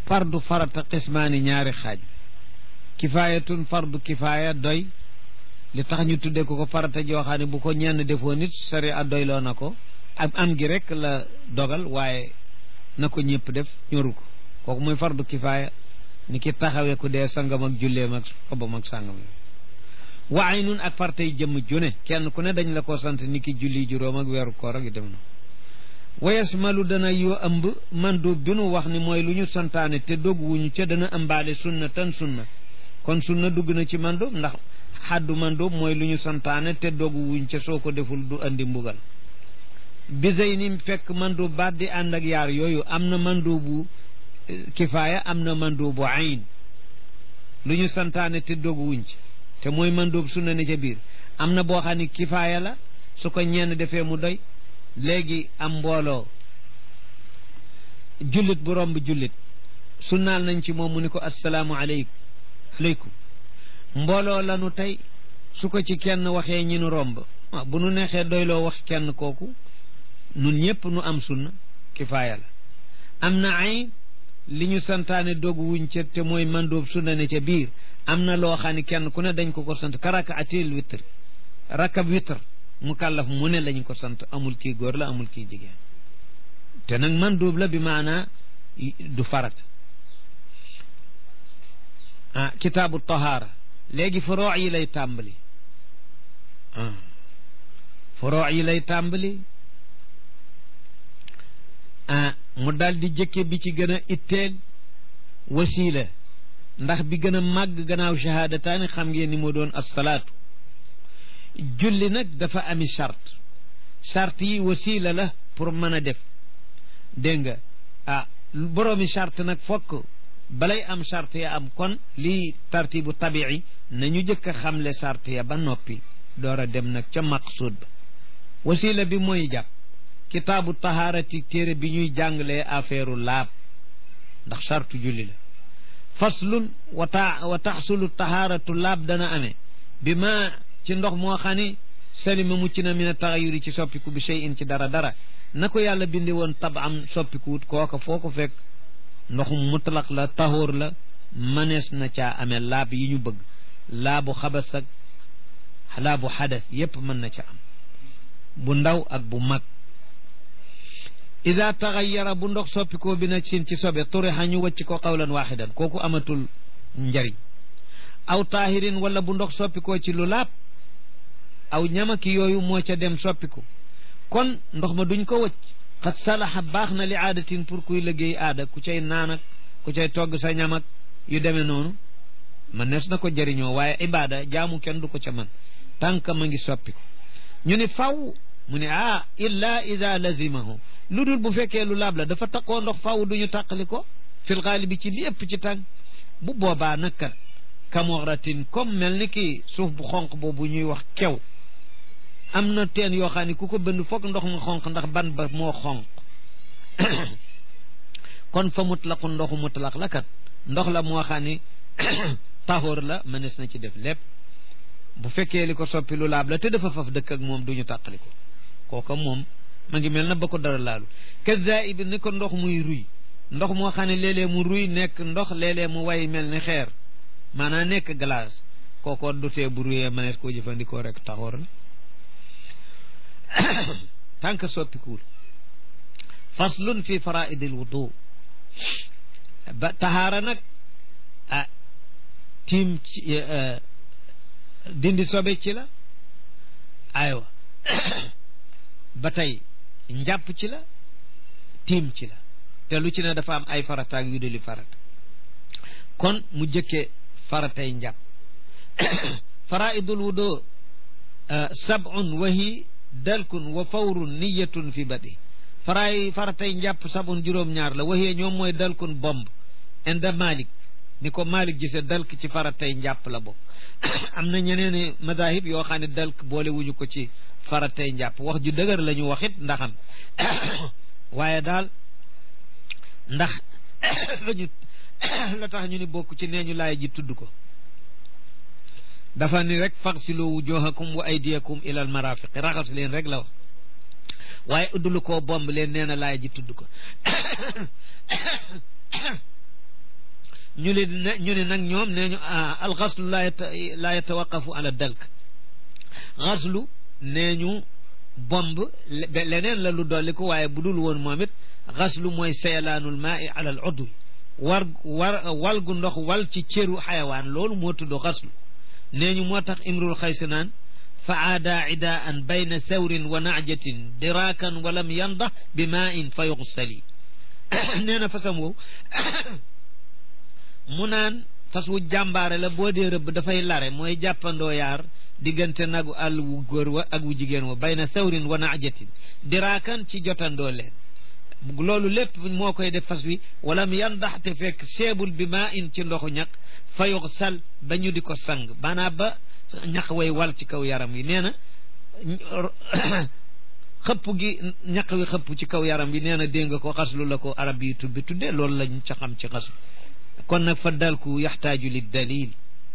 fardu farata qismaani ñaari xaaj kifaayatun fardu kifaaya doy li tax ñu tuddee ko ko farata joo xam ne bu ko ñenn defoo nit sari a doyloo na ko ak am gi rek la dogal waaye na ko ñëpp def ñoru ko kooku mooy fardu kifaaya ni ki taxawee ku dee sangam ak julleem ak xobam ak sangam waaye nun ak fartay jëmm june kenn ku ne dañ la ko sant ni ki julli juróom ak weeru koor ak yu dem na wayes malu dana yoo ëmb mandu bi nu wax ni mooy lu ñu santaane te dogg wuñu ca dana ëmbaale sunna tan sunna kon sunna dugg na ci mandóob ndax xaddu mandóob mooy lu ñu santaane te dogg wuñ ca soo ko deful du andi mbugal bisey ni fekk mandóob baat di ànd ak yaar yooyu am na mandóobu kifaaya am na mandóobu ayn lu ñu santaane te dogg wuñ ci te mooy mandóob sunna ne ca biir am na boo xam ne kifaaya la su ko ñenn defee mu doy léegi am mbooloo jullit bu romb jullit sunnaal nañ ci moom mu ni ko assalaamu aleykum aleykum mbooloo lanu tey su ko ci kenn waxee ñi nu romb bu nu neexee doyloo wax kenn kooku nun ñëpp nu am sunna kifaaya la am na ay li ñu santaane dogu wuñ ca te mooy mandóob sunna ne ca biir am na loo xam ne kenn ku ne dañ ko ko sant ka raka atil witr rakab witr mu kàllaf mu ne lañ ko sant amul kii góor la amul kii jigéen te nag mandóob la bi maanaa du farat ah kitaabu tahaara léegi furoo yi lay tàmbali ah furoo yi lay tàmbali ah mu daal di jëkke bi ci gën a itteel wasiila ndax bi gën a màgg gannaaw shahaadataani xam ngeen ni moo doon assalaatu julli nag dafa ami charte charte yi wasiila la pour mën a def dégg nga ah boroomi charte nag fokk balay am charte ya am kon lii tartibu tabii nañu jëkk a xamle charte ya ba noppi door a dem nag ca maqsuud ba wasiila bi mooy jàpp kitaabu tahaarati téere bi ñuy jàngalee affaire laab ndax charte julli la faslun wa ta wa taxsulu tahaaratu laab dana amee bi ma ci ndox moo xam ni salima mucc na mina taxayuri ci soppiku bi shay in ci dara dara na ko yàlla bindi woon tab am soppikuwut kooka foo ko fekk ndoxum mutlaq la tahoor la manees na caa amee laab yi ñu bëgg laabu xabas ak laabu xadas yépp mën na ca am bu ndaw ak bu mag ida taxayara bu ndox soppikoo bi na sin ci sobe turixa ñu wacc ko qawlan waxidan kooku amatul njariñ aw taahirin wala bu ndox soppikoo ci lu laab aw ñamaki yooyu moo ca dem soppiku kon ndox ma duñ ko wëcc xat salaxa baax na li aadatin pour kuy liggéey aada ku cay naan ak ku cay togg sa ñam ak yu demee noonu man nees na ko jëriñoo waaye ibaada jaamu kenn du ko ca man tànk ma ngi soppiku ñu ni faw mu ne ah illa ida lazimahu lu dul bu fekkee lu laab la dafa taqoo ndox faw duñu tàqali ko fil xaalibi ci lépp ci tànk bu boobaa nag kamoratin comme mel ni ki suuf bu xonq boobu ñuy wax kew am na teen yoo xam ne ku ko bënd foog ndox mu xonq ndax ban ba moo xonq kon fa mutlaqu ndoxu mutlaq la kat ndox la moo xam ni taxóor la mënees na ci def lépp bu fekkee li ko soppi lu laab la te dafa faf dëkk ak moom duñu tàqali ko kooka moom ma ngi mel na ba ko dara laalu kaza ibi ni ko ndox muy ruy ndox moo xam ne léeg-léeg mu ruy nekk ndox léeg-léeg mu way mel ni xeer maanaam nekk glace kooko du tee bu ruyee mënees koo jëfandikoo rek taxoor la tànk soppikuwul faslun fi faraidil wudu ba taxaara nag ah tiim ci dindi sobe ci la aywa ba tey njàpp ci la tiim ci la te lu ci ne dafa am ay farataak yu duli farata kon mu jëkkee faratay njàpp faraidul wudu sab'un wa hi dalkun wa fawrun niyatun fi badi faraay faratay njàpp sab'un juróom-ñaar la waxee ñoom mooy dalkun bomb inda malik ni ko malik gise dalk ci faratay njàpp la bokk am na ñeneen madahib yoo xam ne dalk boole wuñu ko ci faratay njàpp wax ju dëgër la ñu waxit ndaxam waaye daal ndax lañu la tax ñu ni bokk ci nee ñu laay ji tudd ko dafa ni rek faxsilu wujuhakum wa aydiyakum ila al marafiqi raxas leen rek la wax waaye uddulu koo bomb leen nee na laay ji tudd ko ñu ne ñu ne nag ñoom nee ñu alxaslu laa laa yatawaqafu ala dalk xaslu nee ñu bomb leneen la lu dolli ko waaye bu dul woon moom it xaslu mooy seelaanul maa i ala al udwi war war wal gu ndox wal ci cëru xayawaan loolu moo tudd xaslu nee ñu moo tax imrul xaysi naan fa aada idaan bayna thawrin wa najatin diraakan walam yandax bi maa in fa yuxsali nee na fasam wow mu naan fas wu jàmbaare la boo dee rëbb dafay lare mooy jàppandoo yaar diggante nagu àll wu góor wa ak wu jigéen wa bayna thawrin wa najatin diraakan ci jotandoo leen loolu lépp moo koy def fas wi walam yandax te fekk seebul bi maa in ci ndoxu ñaq fa yuxsal ba ñu di ko sang maanaam ba ñaq way wal ci kaw yaram wi nee na xëpp gi ñaq wi xëpp ci kaw yaram wi nee na dégg nga ko xaslu la ko arab yi tubbi tudde loolu lañ ca xam ci xaslu kon nag fa dalku yaxtaaju li dalil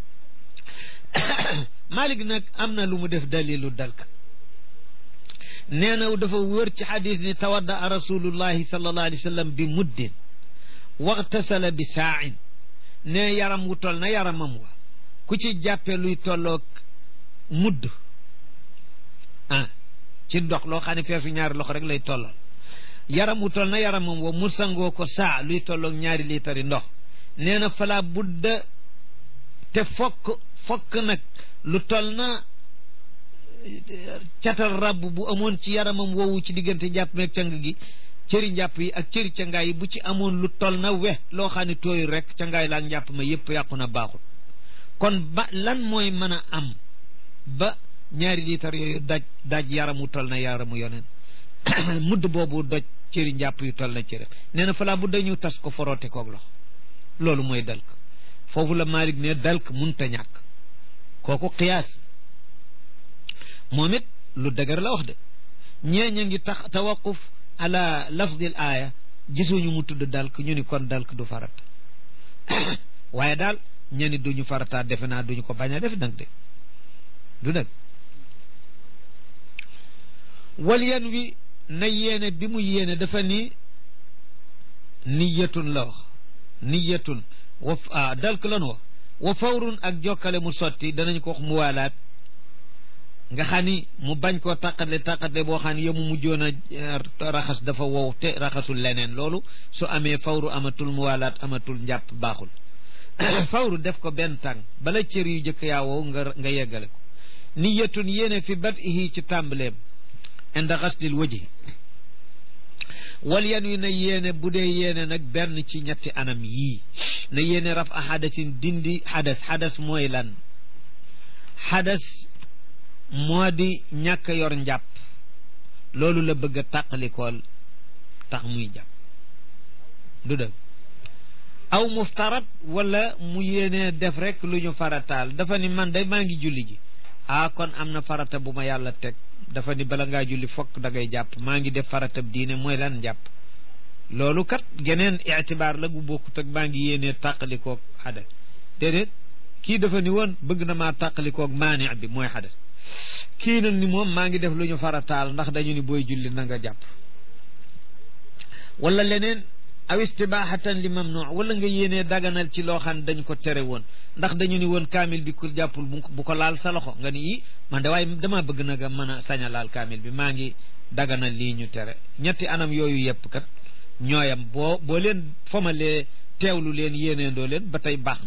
Malik nag am na lu mu def dalilu dalk nee na dafa wër ci xadis ni tawadda a rasulullahi sallallahu alayhi wa sallam bi muddin waxtasala bi saain ne yaram wu tol na yaramam wa ku ci jàppe luy tolloog mudd ah ci ndox loo xam ne feesu ñaari loxo rek lay tollal yaram wu tol na yaramam wa mu sangoo ko saa luy tolloog ñaari liitari ndox nee na fala budda te fokk fokk nag lu tol na catal rabb bu amoon ci yaramam woowu ci diggante njàpp meeg cang gi cëri njàpp yi ak cëri cangaay yi bu ci amoon lu tol na we loo xam ne tooyu rek cangaay laak njàpp ma yépp yàqu na baaxul kon ba lan mooy mën a am ba ñaari liitar yooyu daj daj yaramu tol na yaramu yoneen mudd boobu doj cëri njàpp yu tol na cëri nee na falaa bu dañu tas ko foroote koog loxo loolu mooy dalk foofu la Malik ne dalk munta ñàkk kooku qiyaas moom it lu dëgër la wax de ñee ña ngi tax tawaquf ala lafdil aaya gisuñu mu tudd dalk ñu ni kon dalk du farat waaye daal ñeni duñu farataat defe naa duñu ko bañ a def nag de du dëgg wal yen wi na yéene bi mu yéene dafa ni niyatun la wax niyatun wa ah dalk lan wax wa fawrun ak jokkale mu sotti danañ ko wax mu waalaat nga xam ni mu bañ koo taqatle taqatle boo xam ne yemu mujjoon a raxas dafa wow te raxasul leneen loolu su amee fawru amatul mu waalaat amatul njàpp baaxul fawru def ko benn tàng bala cër yu jëkk yaa wow nga nga yeggale ko niyatun yéene fi bat ihi ci tàmbaleem inda xaslil waji wal yan wi na yéene bu dee yéene nag benn ci ñetti anam yii na yéene raf a xadasin dindi xadas xadas mooy lan xadas moo di ñàkk yor njàpp loolu la bëgg a tàqalikool tax muy jàpp du dëgg aw muftarat wala mu yéene def rek lu ñu farataal dafa ni man day maa ngi julli ji ah kon am na farata bu ma yàlla teg dafa ni bala ngaa julli fokk da ngay jàpp maa ngi def faratab diine mooy lan jàpp loolu kat geneen itibaar la gu bokkut ak maa ngi yéenee tàqalikoog xadas déedéet kii dafa ni woon bëgg na maa tàqalikoog maani bi mooy xadas kii nag ni moom maa ngi def lu ñu farataal ndax dañu ni booy julli na nga jàpp wala leneen aw istibahatan li mamnu wala nga yéenee daganal ci loo xam ne dañ ko tere woon ndax dañu ni woon kaamil bi ku jàppul bu ko laal sa loxo nga ni i man de waaye damaa bëgg na nga mën a sañ a laal kaamil bi maa ngi daganal lii ñu tere ñetti anam yooyu yëpp kat ñooyam boo boo leen fomalee teewlu leen yéeneendoo leen ba tey baax na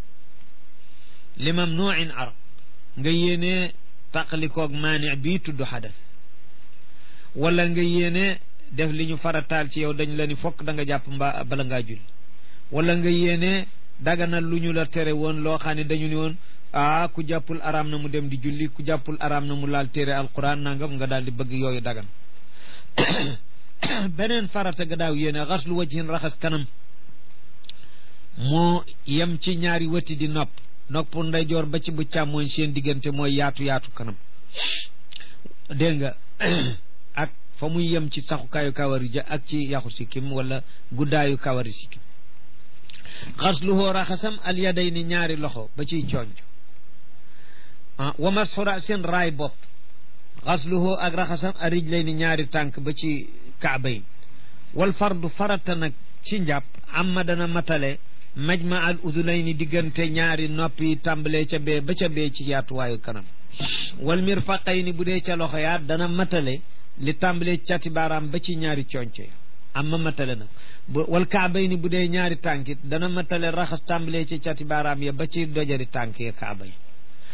li mamnuin arab nga yéenee tàqalikoog maani bii tudd xadas wala nga yéene def li ñu farataal ci yow dañ la ni fokk da nga jàpp mbaa bala ngaa julli wala nga yéene daganal lu ñu la tere woon loo xam ne dañu ni woon ah ku jàppul araam na mu dem di julli ku jàppul araam na mu laal téere alquran nangam nga daal di bëgg yooyu dagan beneen farata ga daaw yéene xaslu wajhin raxas kanam moo yem ci ñaari wëti di nopp nopp ndeyjoor ba ci bu càmmooñ seen diggante mooy yaatu yaatu kanam dégg nga ak fa muy yem ci saxukaayu kawari ja ak ci yaxu sikkim wala guddaayu kawari sikkim xasluhoo raxasam al yaday ni ñaari loxo ba ciy coonj wa masxura seen raay bopp xasluhoo ak raxasam a rij lay ni ñaari tànk ba ci kaaba yi wal fardu farata nag ci njàpp amma dana matale majma al udunayni diggante ñaari nopp yi tàmbalee ca bee ba ca bee ci yaatuwaayu kanam wal mirfaqayni bu dee ca loxo yaa dana matale li tàmbalee cati baaraam ba ci ñaari conce am ma matale nag wal kaabayni bu dee ñaari tànkit dana matale raxas tàmbalee ci cati baaraam ya ba ci dojari tànk ya kaaba yi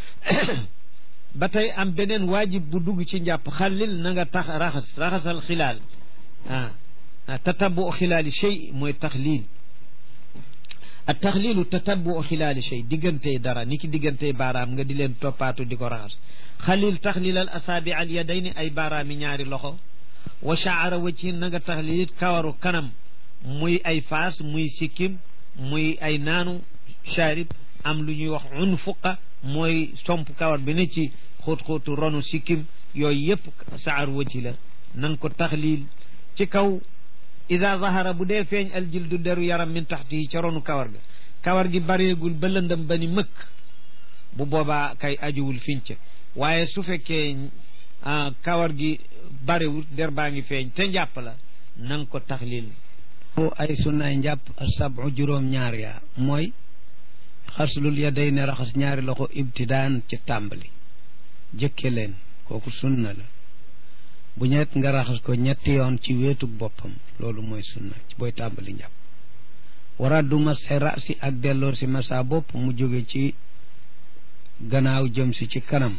ba tey am beneen waajib bu dugg ci njàpp xallil na nga tax raxas raxasal xilaal ah tatabu xilaali shay mooy taxliil ak taxliilu tatabu xilaali shay diggantey dara ni ki diggantey baaraam nga di leen toppaatu di ko raxas xalil taxlilal asaabi al yadayni ay baaraami ñaari loxo wa shaara wajhin na nga taxlilit kawaru kanam muy ay faas muy sikkim muy ay naanu sharib am lu ñuy wax unfuqa mooy somp kawar bi ne ci xóot-xóotu ronu sikkim yooyu yëpp saar wajhi la nan ko taxlil ci kaw ida zahara bu dee feeñ aljildu deru yaram min taxti yi ca ronu kawar ga kawar gi bareegul ba lëndëm ba ni mëkk bu boobaa kay ajuwul finca waaye su fekkee kawar gi barewul der baa ngi feeñ te njàpp la nanga ko taxlil ay sunnaay njàpp sabu juróom ñaar yaa mooy xaslul ya day ne raxas ñaari loxo ibtidaan ci tàmbali jëkke leen kooku sunna la bu ñett nga raxas ko ñetti yoon ci weetug boppam loolu mooy sunna ci booy tàmbali njàpp waraddu masxe rasi ak delloor si masa bopp mu jóge ci gannaaw jëm si ci kanam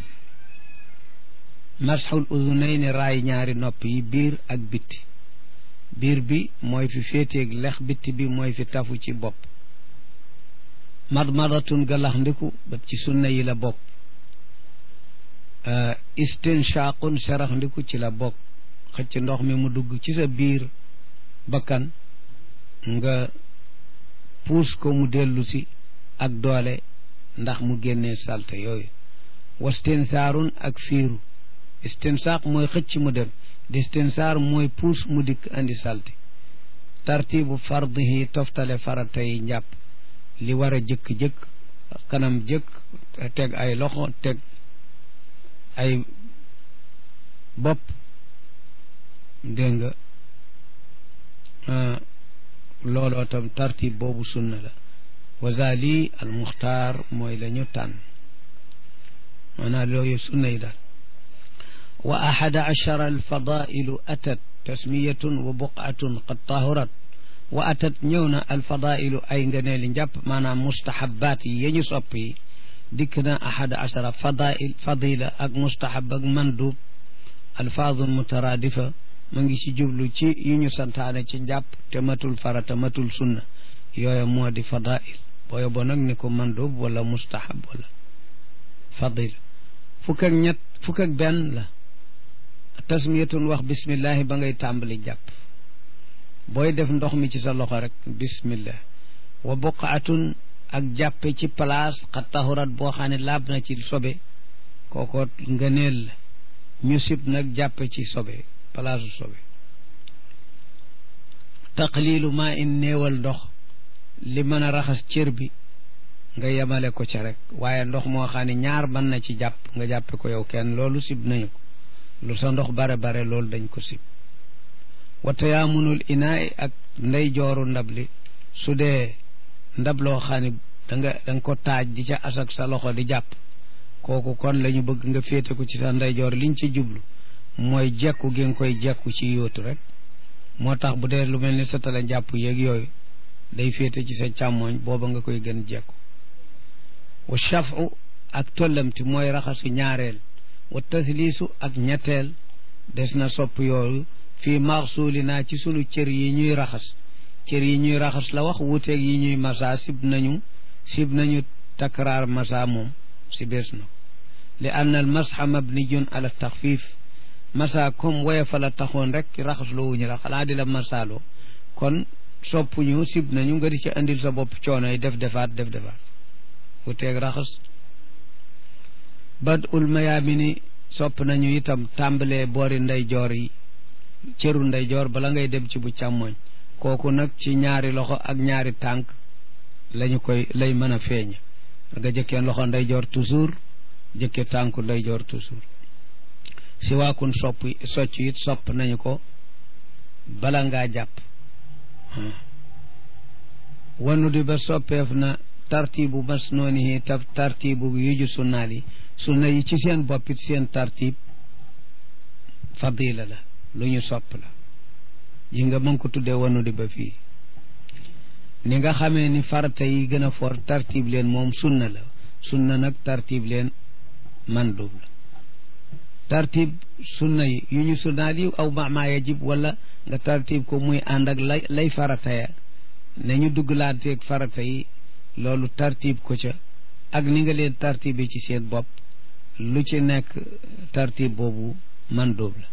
masxul udunayni raay ñaari nopp yi biir ak bitti biir bi mooy fi féeteeg lex bitti bi mooy fi tafu ci bopp madmadatun galax ndiku ba ci sunna yi la bokk istinshaqun serax ndiku ci la bokk xëcc ndox mi mu dugg ci sa biir bakkan nga puus ko mu dellu si ak doole ndax mu génnee salte yooyu wastinsaarun ak fiiru istinsaaq mooy xëcc mu dem distinsaar mooy puus mu dikk andi salte tartibu fardihi toftale farata yi njàpp li war a jëkk-jëkk kanam jëkk teg ay loxo teg ay bopp dégg nga looloo tam tartib boobu sunna la wazali al muxtaar mooy la ñu tànn maanaam looyu sunna yi daal wa ahada achara alfadailu atat tasmiyatun wa buqatun qad tahurat wa atat ñëw na alfadailu ay ngëneeli njàpp maanaam mustahabaat yi ya ñu sopp yi dikk na ahada achara fadail fadila ak mustahab ak mandub alfaadun mutaraadifa ma ngi ci jublu ci yu ñu santaane ci njàpp te matul farata matul sunna yooya moo di fadail booyo bo nag ni ko mandub wala mustahab wala fadila fukk ak ñett fukk ak benn la tasmiyatun wax bismillahi ba ngay tàmbali jàpp booy def ndox mi ci sa loxo rek bismillah wa buqaatun ak jàppe ci place xat tahurat boo xam ne laab na ci sobe kooko ngëneel la ñu sib nag jàppe ci sobe place sobe taqlilu maa in néewal ndox li mën a raxas cër bi nga yemale ko ca rek waaye ndox moo xam ne ñaar mën na ci jàpp nga jàppe ko yow kenn loolu sib nañu ko lu sa ndox bare bare loolu dañ ko sib wa tayaamunul inaay ak ndey jooru ndab li su dee ndab loo xam ne da nga da nga ko taaj di ca asak sa loxo di jàpp kooku kon la ñu bëgg nga féete ko ci sa ndeyjoor liñ ci jublu mooy jekku gi nga koy jekku ci yóotu rek moo tax bu dee lu mel ni satala jàpp yeeg yooyu day féete ci sa càmmooñ booba nga koy gën jekku wa shafu ak tollamti mooy raxasu ñaareel wa tasliisu ak ñetteel des na sopp yooyu fii maxsuuli naa ci sunu cër yi ñuy raxas cër yi ñuy raxas la wax wuuteeg yi ñuy masa sib nañu sib nañu takraar masa moom si bees na li ann al masxa mabniyun ala taxfif masa comme woyofa la taxoon rek raxas loo wuñu la xanaa di la masaaloo kon soppuñu sib nañu nga di ci andil sa bopp coono yi def defaat def defaat wuuteeg raxas bad ul mayaamini sopp nañu itam tàmbalee boori ndeyjoor yi cëru ndeyjoor bala ngay dem ci bu càmmoñ kooku nag ci ñaari loxo ak ñaari tànk lañu koy lay mën a feeñ nga jëkkee loxo ndeyjoor toujours jëkke tànku ndeyjoor toujours si waakun sopp socc it sopp nañu ko bala ngaa jàpp wanu di ba soppeef na tartibu masnoonihi taf tartibu yuju sunnaal yi sunna yi ci seen boppit seen tartib fadila la lu ñu sopp la ji nga mën ko tuddee wanu di ba fii ni nga xamee ni farata yi gën a for tartib leen moom sunna la sunna nag tartib leen mandub la tartib sunna yi yu ñu sunnaal yi aw ma yajib wala nga tartib ko muy ànd ak lay lay farata ya ne ñu dugglaateeg farata yi loolu tartib ko ca ak ni nga leen tartibe ci seen bopp lu ci nekk tartib boobu mandub la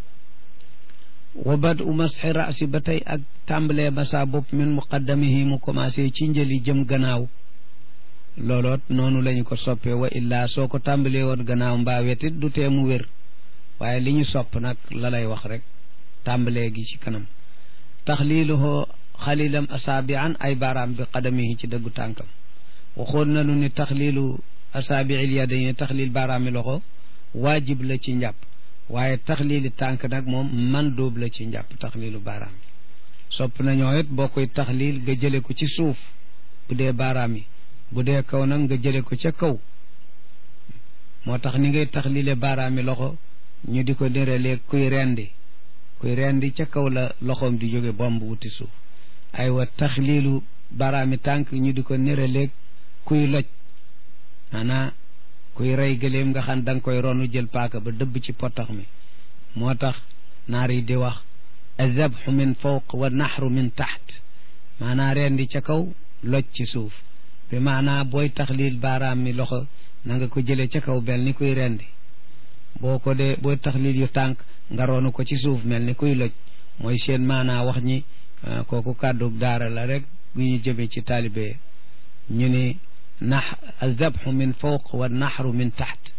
wa bad u masxi rasi ba tey ak tàmbalee masa bopp min muqaddamihi mu commencé ci njëli jëm gannaaw looloot noonu lañu ko soppee wa illaa soo ko tàmbalee woon gannaaw mbaa wetit du tee mu wér waaye li ñu sopp nag la lay wax rek tàmbalee gi ci kanam taxliiluhu xalilam asaabian ay baaraam bi qadamihi ci dëggu tànkam waxoon nañu ni taxliilu asaabiil yadayn taxliil baaraami loxo waajib la ci njàpp waaye taxliili tànk nag moom man dóob la ci njàpp taxliilu baaraam yi sopp nañoo it boo koy taxliil nga jële ko ci suuf bu dee baaraam yi bu dee kaw nag nga jële ko ca kaw moo tax ni ngay taxliile baaraami loxo ñu di ko nirelee kuy rendi kuy rendi ca kaw la loxoom di jóge bomb wuti suuf aywa taxliilu baaraami tànk ñu di ko nirelee kuy loj maanaa kuy rey gëléem nga xam da nga koy ronu jël paaka ba dëbb ci potax mi moo tax naar yi di wax azabxu min fawq wa naxru min taxt maanaa rendi ca kaw loj ci suuf bi maanaa booy taxliil baaraam mi loxo na nga ko jële ca kaw mel ni kuy rendi boo ko dee booy taxliil yu tànk nga ronu ko ci suuf mel ni kuy loj mooy seen maanaa wax ñi kooku kàddu daara la rek gu ñu jëme ci taalibe ñu ni nax azabxu min fawq wa naxru min taxt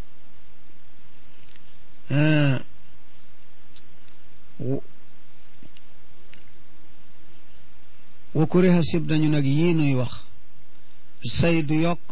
wa kuriha sib nañu nag yii nuy wax say du yokk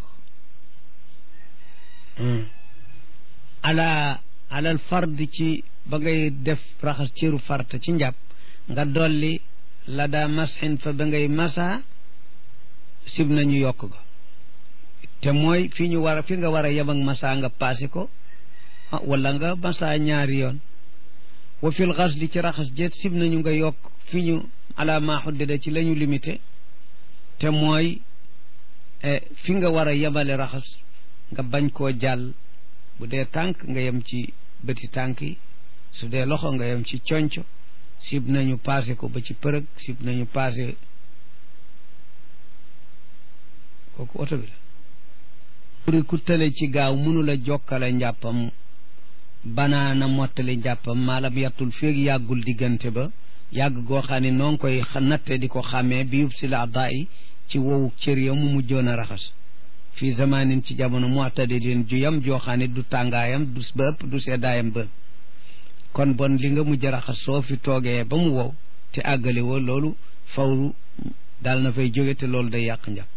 ala alal fard ci ba ngay def raxas ciru farta ci njàpp nga dolli la daa masxin fa ba ngay masa sib nañu yokk ga te mooy fi ñu war a fi nga war a yem ak masa nga paase ko wala nga masa ñaari yoon wa fil xasli ci raxas jeet sib nañu nga yokk fi ñu ala ma xuddida ci la ñu limité te mooy fi nga war a yemale raxas nga bañ koo jàll bu dee tànk nga yem ci bëti tànk yi su dee loxo nga yem ci conco sib nañu paase ko ba ci përëg sib nañu paase kooku oto bi la puri ku tële ci gaaw mënula jokkale njàppam banaana mottali njàppam maalam yàttul féeg yàggul diggante ba yàgg goo xam ne noo ngi koy natte di ko xàmmee bi yub si la daa yi ci wowu cër ya mu mujjoon a raxas fii zamanin ci jamono mu'tadilin ju yam joo xam ne du tàngaayam du ba ëpp du seddaayam ba kon bon li nga mujj raxas soo fi toogee ba mu wow te àggale woo loolu fawru daal na fay jóge te loolu day yàq njàpp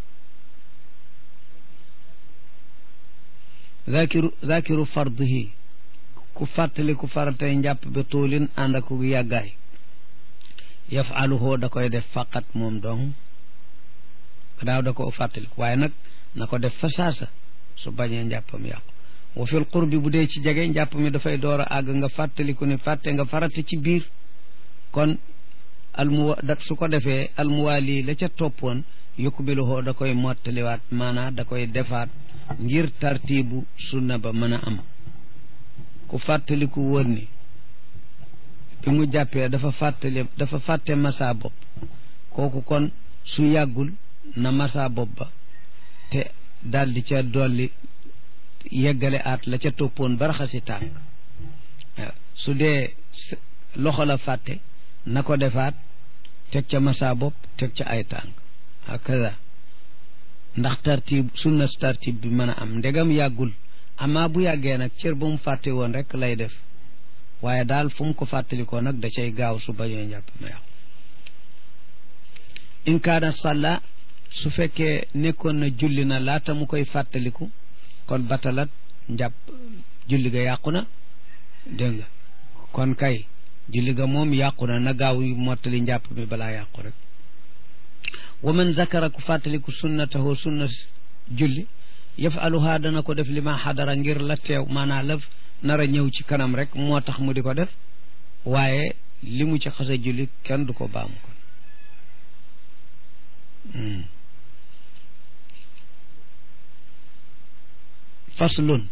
zakiru zakiru fardihi ku fàttali ku faratay njàpp ba tuulin ànd ak ku yàggaay yafaluhu da koy def faqat moom dong daaw da ko fàttaliku waaye nag na ko def fa saasa su bañee njàppam yàqu wa fil qurbi bu dee ci jege njàpp mi dafay door a àgg nga fàttaliku ne fàtte nga farata ci biir kon almuwa da su ko defee almuwaali la ca toppoon yukbiluhoo da koy mottaliwaat maanaa da koy defaat ngir tartiibu sunna ba mën a am ku fàttaliku wër ni bi mu jàppee dafa fàttali dafa fàtte masa bopp kooku kon su yàggul na masa bopp ba te daldi ca dolli yeggale aat la ca toppoon ba raxasi tànk su dee loxo la fàtte na ko defaat teg ca masa bopp teg ca ay tànk hakaza ndax tartib sunna tartib bi mën a am ndegam yàggul amaa bu yàggee nag cër ba mu fàtte woon rek lay def waaye daal fu mu ko fàttalikoo nag da cay gaaw su bañoo njàpp ma yàqu in kaana salla su fekkee nekkoon na julli na laata mu koy fàttaliku kon batalat njàpp julli ga yàqu na dégg nga kon kay julli ga moom yàqu na na gaaw yu mottali njàpp mi balaa yàqu rek wa man zakara ku fàttaliku sunnatahu sunna julli yafaluha dana ko def li ma xadara ngir la teew maanaa laf nar a ñëw ci kanam rek moo tax mu di ko def waaye li mu ci xasa julli kenn du ko baamu kon faslun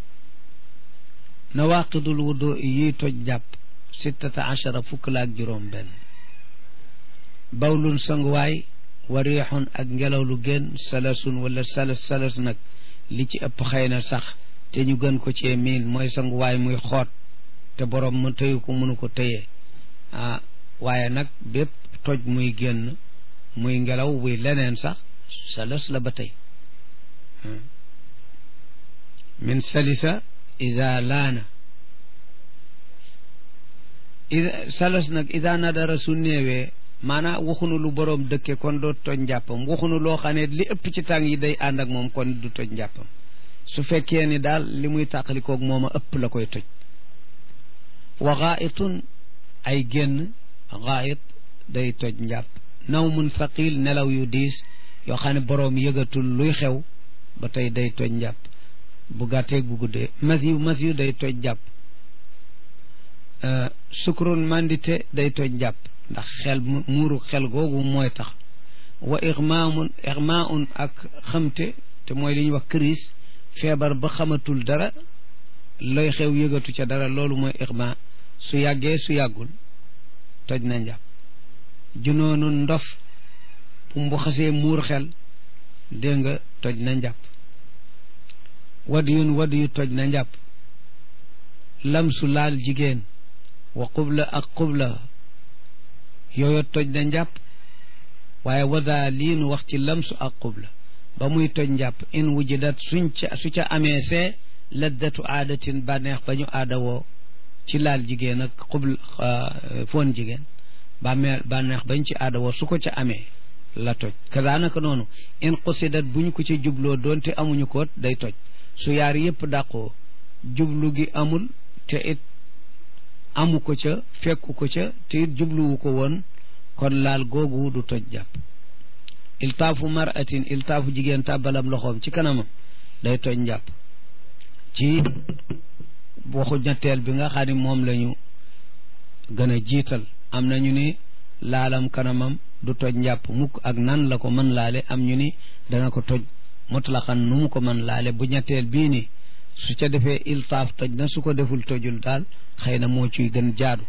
nawaqidul wudu yiy toj jàpp sittata achara fukk la ak juróom benn bawlun sanguwaay wa riixun ak ngelaw lu génn salasun wala salas salas nag li ci ëpp xëy na sax te ñu gën ko cee miin mooy sanguwaay muy xoot te borom mu tëyu ko mënu ko tëyee ah waaye nag bépp toj muy génn muy ngelaw buy leneen sax salas la ba tey min salisa ida laana ida salas nag ida nadara su néewee maanaa waxunu lu boroom dëkke kon doo toj njàppam waxunu loo xam ne li ëpp ci tàng yi day ànd ak moom kon du toj njàppam su fekkee ni daal li muy tàqalikoog moom a ëpp la koy toj wa gaayitun ay génn gaayit day toj njàpp nawmun thaqil nelaw yu diis yoo xam ne boroom yëgatul luy xew ba tey day toj njàpp bu gàtteeg bu guddee mas yu mas yu day toj jàpp sukrun mandite day toj jàpp ndax xel muuru xel googu mooy tax wa ixmaamun ixmaaun ak xamte te mooy li ñuy wax crise feebar ba xamatul dara looy xew yëgatu ca dara loolu mooy ixma su yàggee su yàggul toj na njàpp junoonu ndof bu mu xasee muur xel dégg nga toj na njàpp wad yun wad yu toj na njàpp lamsu laal jigéen wa qubla ak qubla yooyu toj na njàpp waaye wada lii nu wax ci lamsu ak qubla ba muy toj njàpp in wujidat suñ ca su ca amee see laddatu aadatin bànneex ba ñu aada woo ci laal jigéen ak qubla foon jigéen bàmmee bànneex bañ ci aada woo su ko ca amee la toj kazaanaka noonu in qusidat bu ñu ko ci jubloo doonte amuñu ko day toj su yaar yépp dàqoo jublu gi amul te it amu ko ca fekku ko ca te it jubluwu ko woon kon laal googu du toj jàpp iltaafu maratin iltaafu jigéen tàbbalam loxoom ci kanamam day toj njàpp ci waxu ñetteel bi nga xam ne moom lañu gën a jiital am nañu ni laalam kanamam du toj njàpp mukk ak nan la ko mën laale am ñu ni dana ko toj mutlaqan nu mu ko mën laale bu ñetteel bii ni su ca defee iltaaf toj na su ko deful tojul daal xëy na moo ciy gën jaadu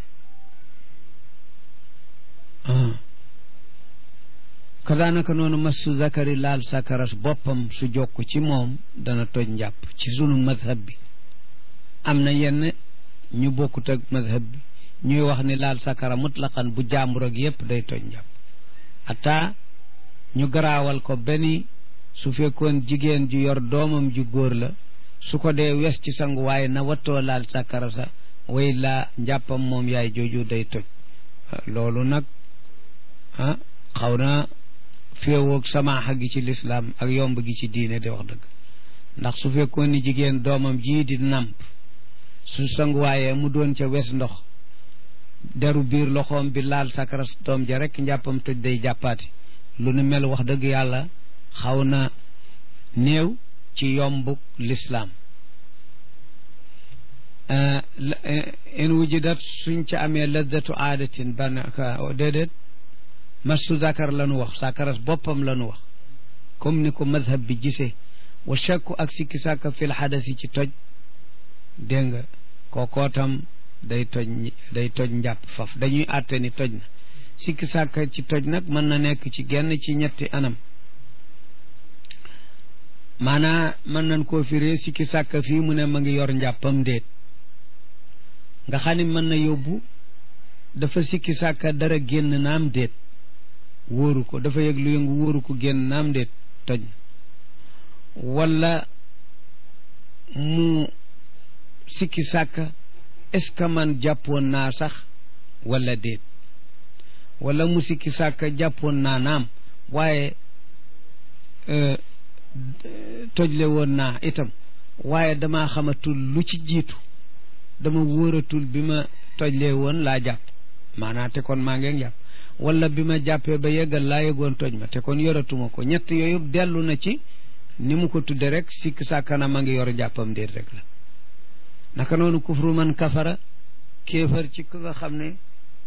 kadaanaka noonu massu zakari laal sakaras boppam su jokk ci moom dana toj njàpp ci sunu madhab bi am na yenn ñu bokkut ak madhab bi ñuy wax ni laal sakara mutlaqan bu jaambur ak yépp day toj njàpp ata ñu garaawal ko benn su fekkoon jigéen ju yor doomam ju góor la su ko dee wes ci sangu waaye na wattoo laal sakara sa way laa njàppam moom yaay jooju day toj loolu nag ah xaw na féewoog samaaxa gi ci lislaam ak yomb gi ci diine di wax dëgg ndax su fekkoon ni jigéen doomam jii di nàmp su sanguwaayee mu doon ca wes ndox deru biir loxoom bi laal sakara doom ja rek njàppam toj day jàppaati lu nu mel wax dëgg yàlla xaw na néew ci yombuk lislaam in wujidat suñ ca amee laddatu aadatin ban déedéet massu zakar la nu wax sakaras boppam la nu wax comme ni ko madhab bi gisee wa shakku ak sikki sàkka fil xadasi ci toj dégg nga kookoo tam day toj day toj njàpp faf dañuy àtte ni toj na sikki sàkka ci toj nag mën na nekk ci genn ci ñetti anam maanaa mën nañ koo firee sikki sàkka fii mu ne ma ngi yor njàppam déet nga xam ni mën na yóbbu dafa sikki sàkka dara génn naam déet wóoru ko dafa yëg lu yëngu wóoru ko génn naam déet toj wala mu sikki sàkka est-ce que man jàppoon naa sax wala déet wala mu sikki sàkka jàppoon naa naam waaye tojle woon naa itam waaye damaa xamatul lu ci jiitu dama wóoratul bi ma tojlee woon laa jàpp maanaa te kon maa ngeen jàpp wala bi ma jàppee ba yeggal laa yëgoon toj ma te kon yoratuma ko ñett yooyu dellu na ci ni mu ko tudde rek sikk sàkkana ma ngi yor jàppam déet rek la naka noonu kufru man kafara kéefër ci ka nga xam ne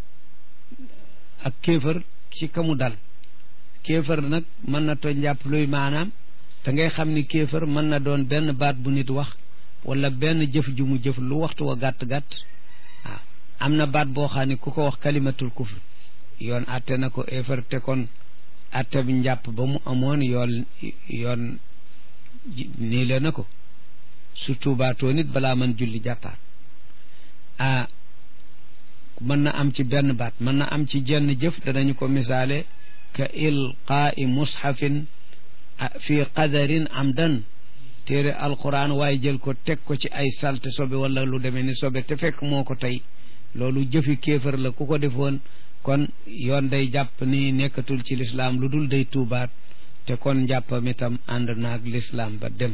ak kéefër ci ka mu dal kéefër nag mën na toj njàpp luy maanaam te ngay xam ni kéefër mën na doon benn baat bu nit wax wala benn jëf ju mu jëf lu waxtu wa gàtt-gàtt waaw am na baat boo xam ne ku ko wax kalimatul kufr yoon atte na ko éefar te kon atte bi njàpp ba mu amoon yoon yoon nii le na ko surtout baatoo nit balaa mën julli jàppaat ah mën na am ci benn baat mën na am ci jenn jëf danañu ko misaale ka ilqaai mushafin fi qadarin amdan téere alquran waaye jël ko teg ko ci ay salte sobe wala lu demee ni sobe te fekk moo ko tey loolu jëfi kéefër la ku ko defoon kon yoon day jàpp ni nekkatul ci lislaam lu dul day tuubaat te kon njàppam itam ànd naag lislaam ba dem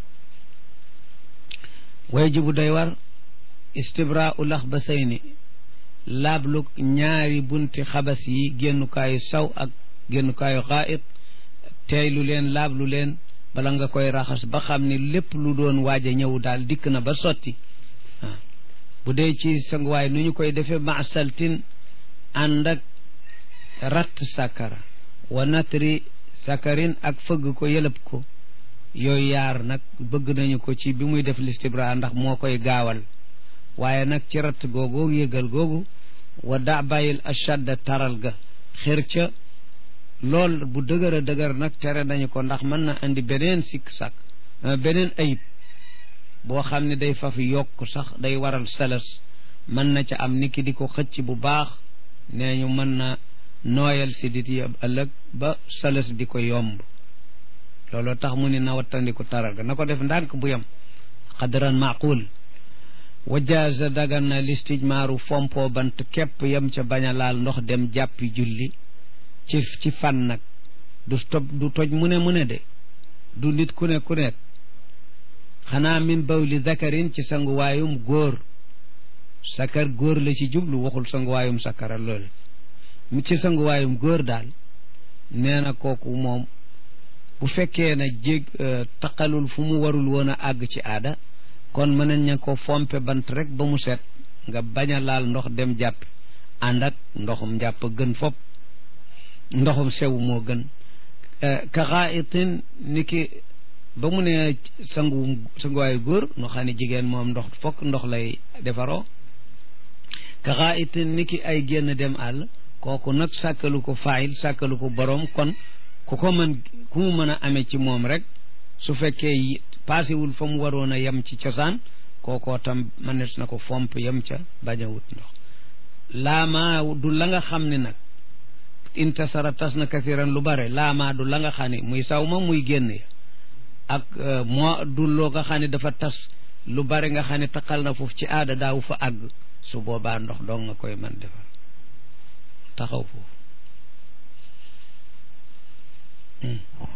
way jibu day war istibraau lax ba say ni laablu ñaari bunti xabas yi génnukaayu saw ak génnukaayu xaayit teeylu leen laablu leen bala nga koy raxas ba xam ni lépp lu doon waaj a ñëw daal dikk na ba sotti waaw bu dee ci sanguwaay nu ñu koy defee maasaltin ànd ak ratt sakara wa natri sakarin ak fëgg ko yëlëb ko yooyu yaar nag bëgg nañu ko ci bi muy def listibra ndax moo koy gaawal waaye nag ci ratt googu yëgal googu wa da bàyyil ashadda taral ga xër ca lool bu dëgër a dëgër nag tere nañu ko ndax mën na indi beneen sikk sàkk beneen ayib boo xam ne day faf yokk sax day waral salas mën na ca am niki di ko xëcc bu baax nee ñu mën na nooyal si dit yi ëllëg ba salas di ko yomb looloo tax mu ni na wattandiku taral ga na ko def ndànk bu yem xadran maqul wajaaza dagan na listijmaaru fompo bant képp yem ca bañ a laal ndox dem jàppi julli ci ci fan nag du toj du toj mu ne mu ne de du nit ku ne ku ne xanaa min bawli zakarin ci sanguwaayum góor sakar góor la ci jublu waxul sanguwaayum sakara loolu mu ci sanguwaayum góor daal nee na kooku moom bu fekkee na jég taqalul fu mu warul woon a àgg ci aada kon mën nañ ko fompe bant rek ba mu set nga bañ a laal ndox dem jàpp ànd ak ndoxum njàpp gën fop ndoxum sew moo gën ka xaayitin ni ki ba mu ne sangu sanguwaayu góor nu xam ne jigéen moom ndox fokk ndox lay defaroo ka xaayitin ni ki ay génn dem àll kooku nag sàkkalu ko faayil sàkkalu ko boroom kon ku ko mën ku mu mën a amee ci moom rek su fekkee paasewul fa mu waroon a yem ci cosaan kookoo tam mënees na ko fomp yem ca bañ a wut ndox laamaa du la nga xam ne nag intasara tas na kathiran lu bare laamaa du la nga xam ne muy saw ma muy génn ya ak moo du loo nga xam ne dafa tas lu bare nga xam ne taqal na foofu ci aada daaw fa àgg su boobaa ndox dong nga koy mën defar taxaw foofu